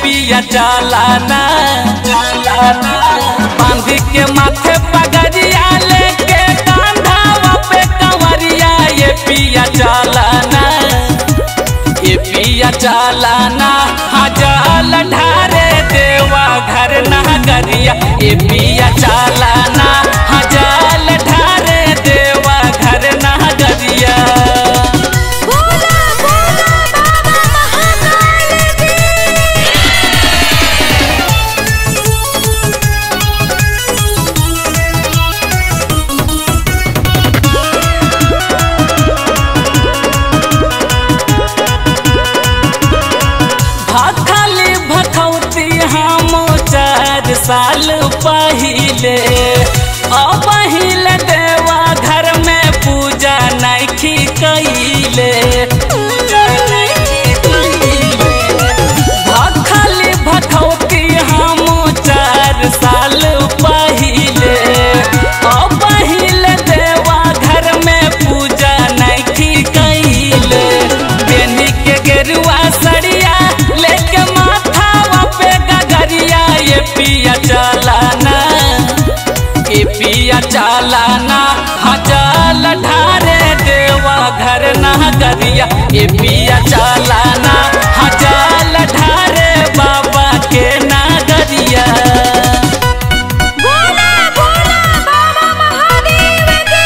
पिया चालाना बांध के माथे पगड़िया लेके कांधावा पे कंवरिया ये पिया चालाना ये पिया चालाना हजाल ढारे देवा घर नगरिया ये पिया चालाना हजाल ढारे देवा घर नगरिया बोला बोला बाबा महाकाल की भखली भखौती हम चार साल पहिले अब पहिले देवा घर में पूजा नैखी कैले भखली भखौती हम चार साल पहिले अब पहिले देवा घर में पूजा नैखी कैले बेनी के गेरुआ सड़िया लेके माथावा पे गगरिया ये पिया चालाना ये पिया चालाना हजाल ढारे देवा घर नगरिया ये पिया चालाना हजाल ढारे बाबा के नगरिया बोला बोला बाबा महादेव की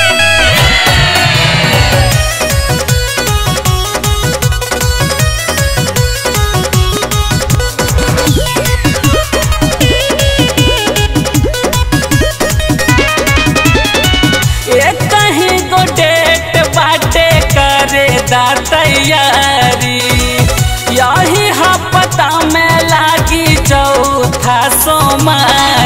एक कहीं गो डेट बाटे करे दा तैयारी यही हफ्ता में लागी चौथा सोमवारी